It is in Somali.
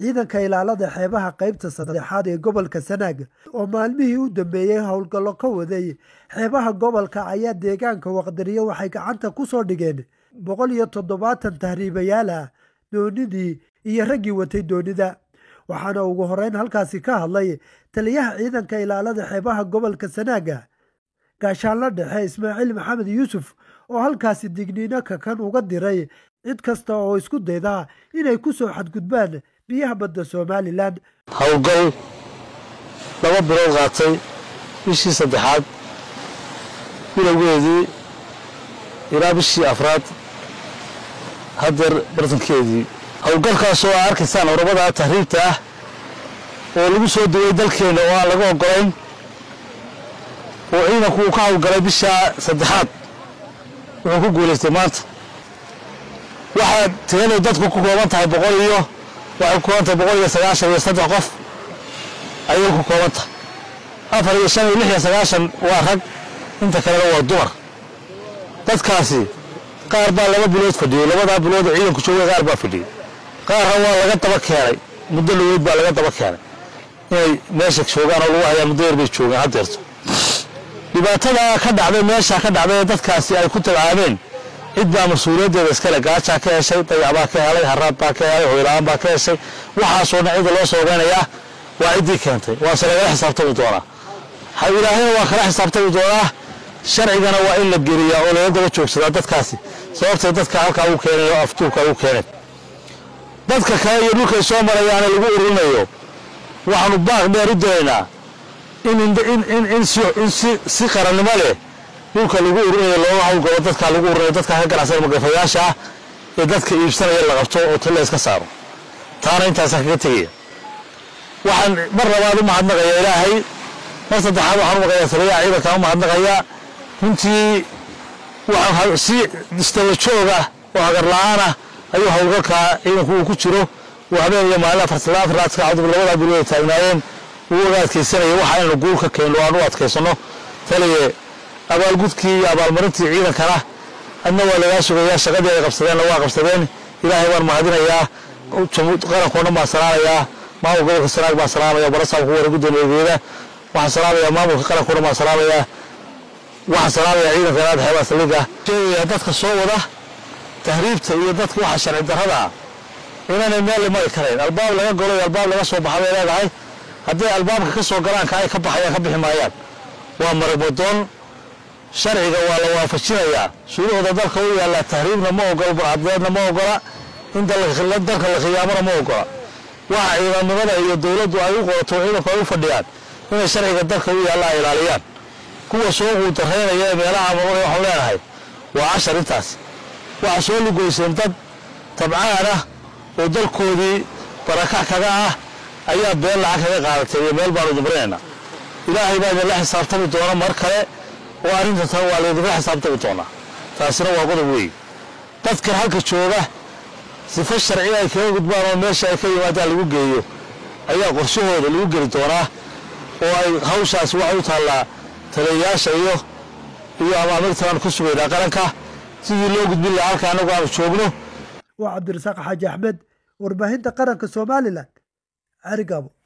ciidanka ilaalada xeebaha qaybta saddexaad ee gobolka sanaag oo maalmihii u dambeeyey howlgallo ka waday xeebaha gobolka ayaa deegaanka waqdariyo waxay gacanta ku soo dhigeen boqol iyo toddobaatan tahriibayaal ah doonidii iyo raggii watay doonida waxaana ugu horeyn halkaasi ka hadlay taliyaha ciidanka ilaalada xeebaha gobolka sanaaga gaashaanla dhexe ismaaciil maxamed yuusuf oo halkaasi digniino kakan uga diray cid kasta oo isku dayda inay ku soo xadgudbaan biyaha badda somalilan howlgal laba bilood qaatay bishii saddexaad bilowgeedii ilaa bishii afraad haddeer bartankeedii howlgalkaas oo aa arkaysaan orabada tahriibta ah oo lagu soo degay dalkeenna oo aan laga ogolayn oo ciidanku uu ka howlgalay bishaa saddexaad wuxuu ku guulaystay maanta waxaa tirada dadku ku kooban tahay boqol iyo waxay ku kooban tahay boqol iyo sagaashan iyo saddex qof ayay ku kooban tahay afar iyo shan iyo lix iyo sagaashan waa rag inta kalena waa dumar dadkaasi qaar baa laba bilood fadhiyey labadaa bilood oo ciidanku joogay qaar baa fadhiyey qaarna waa laga daba keenay muddo laweyd baa laga daba keenay inay meesha joogaan oo lagu hayaa muddo yar bay joogaan haddeerto dhibaatada ka dhacday meesha ka dhacday ee dadkaasi ay ku tabcaameen cid baa mas-uuliyaddeeda iskale gaajaa ka heshay dayac baa ka helay haraad baa ka helay hoyla-aan baa ka heshay waxaasoo dhan cidda loo soo ogeynayaa waa ciddii keentay waase lagala xisaabtami doonaa ilaahayna waa kala xisaabtami doonaa sharcigana waa in la geliyaa oo laga daba joogsadaa dadkaasi sababtay dadka halkaa ugu keenay oo aftuubka ugu keeneen dadka kale iyo dhulkay soo marayaana lagu ururinayo waxaanu baaq dheer u diraynaa in si qarannimo leh dhulka lagu ururinayo looga hawlgalo dadkaa lagu ururinayo dadkaa ka ganacsan magafayaasha ah ee dadka iibsanaya la qabto oo talla iska saaro taana intaasaan kaga tegaya waxaan mar labaad u mahadnaqayaa ilaahay mar saddexaad waxaan u maqayaa taliyaha ciidankaan u mahadnaqayaa runtii waxaan si istaba joog ah oo hagar la-aan ah ayuu howlgalkaa ciidanku uu ku jiro uu habeen iyo maalin afartalaafraadka cudub labadaa bilood ay taagnaayeen uu uga adkaysanaya waxa inaynu guul ka keenno aan u adkaysano taliye abaalgudkii iyo abaalmarintii ciidankana adna waa lagaa sugayaa shaqadii ay qabsadeenna waa qabsadeen ilaahay waan mahadinayaa qarankoo dhan baan salaamayaa maamulka gobolka sanaag baan salaamaya barasaabka ku wara guddoomiyageeda waxaan salaamayaa maamulka qarankoo dhan baan salaamayaa waxaan salaamayaa ciidanka inaad xeebaa saldhigga sheegayaa dadka soo wada tahriibta iyo dadka waxa sharci darrada ah inaanay meel limari karayn albaab laga galo iyo albaab laga soo baxa bay leedahay hadday albaabka ka soo galaan ka ay ka baxayaan ka bixi maayaan waa maragmadoon sharciga waa la waafajinayaa shuruucda dalka u yaallaa tahriibna ma ogola burcadbeedna ma ogola in dalka la khiyaamona ma ogola waxa ciidamnimada iyo dowladdu ay u qorato ciidanku ay u fadhiyaan inay sharciga dalka u yaalla ay ilaaliyaan kuwa soo quudaraynaya ee meelaha mamada waxaan leenahay waa cashar intaas waxaa soo lugoyseen dad tabcaan ah oo dalkoodii barakac kaga ah ayaa been lacag kaga qaadatay iyo meel baanu dimrinaynaa ilaahay baa idinla xisaabtami doona mar kale oo arrinta tan waa laydinla xisaabtami doonaa taasina waa qodob weeye dadkan halka jooga sifo sharci ay kaga gudbaan oo meesha ay ka yimaadaan lagu geeyo ayaa qorshahooda lagu geli doonaa oo ay hawshaasi waxay u taallaa taliyayaasha iyo iyo amaamirtaan ku sugaynaa qaranka sidii loo gudbin lahaa halka annagu aanu joogno waa cabdirasaaq xaaji axmed warbaahinta qaranka somalilan carigaabo